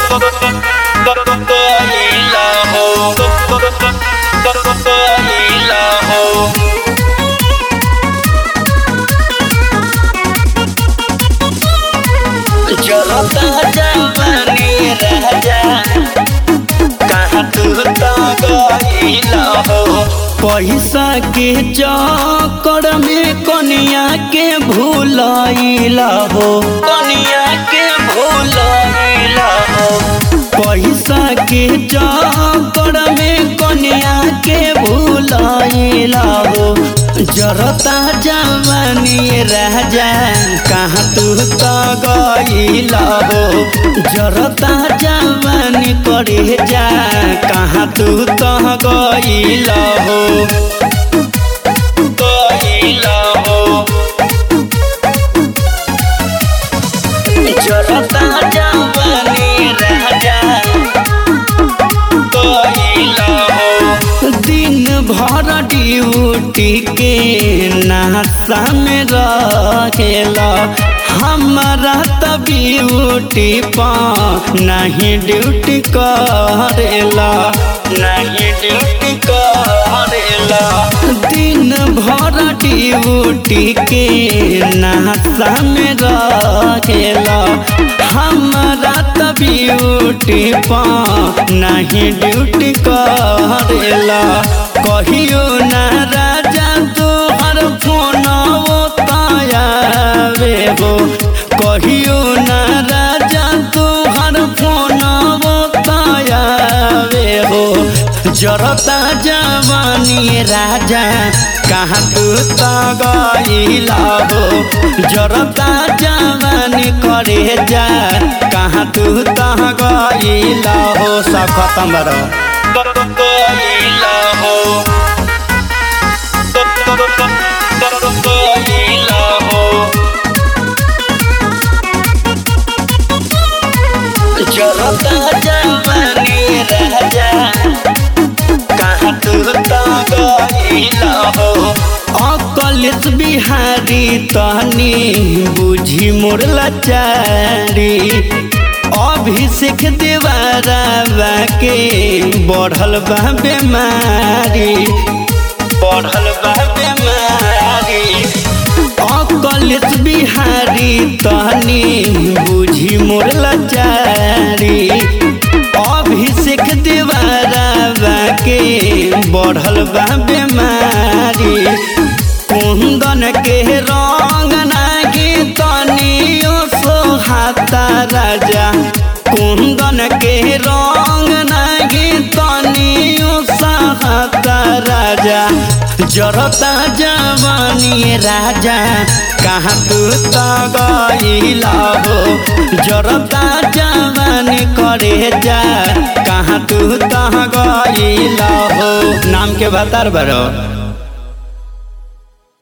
गईला हो गईला हो जरता जवानी राजा कहाँ तू तो गईला हो पैसा के चक्कर में कनिया के भूलैला हो कनिया के भूलैला हो पैसा के चक्कर में कनिया के भूलैला हो जरता जवानी राजा कहाँ तू तो गईला हो जरता जवानी करे जा कहाँ तू तो गईला हो गईला हो जरता जवानी राजा गईला हो दिन भर ड्यूटी के नाशा में रहेला हमारा त ब्यूटी पा नहीं ड्यूटी करेला नहीं ड्यूटी करेला दिन भर ड्यूटी के नाशा में रहेला हमारा त ब्यूटी पा नहीं ड्यूटी करेला कहियो ना राजा तोहर फोन तायावे हो कहियो ना राजा तोहर फोन तायावे हो जरता जवानी राजा कहाँ तू तो गईला हो जरता जवानी करे जा कहाँ तू तो गईला हो सब खत्म बड़ा गईला हो गईला हो जरता जवानी राजा कहाँ तू तो गईला हो अकलेश बिहारी तहनी बुझी मोर लाचारी अभिषेक देवारा के बढ़ल बा बेमारी बढ़ल बा बीमारी अकलेश बिहारी तहनी बुझी मोर लाचारी अभिषेक देवारा के बढ़ल बा बेमारी कुंदन के रंग नागी तनियो सोहाता राजा कुंदन के रंग नागी तनियो सोहाता राजा जरता जवानी राजा कहाँ तू तो गईला हो जरता जवानी करे जा कहाँ तू तो गईला हो नाम के बता बड़ो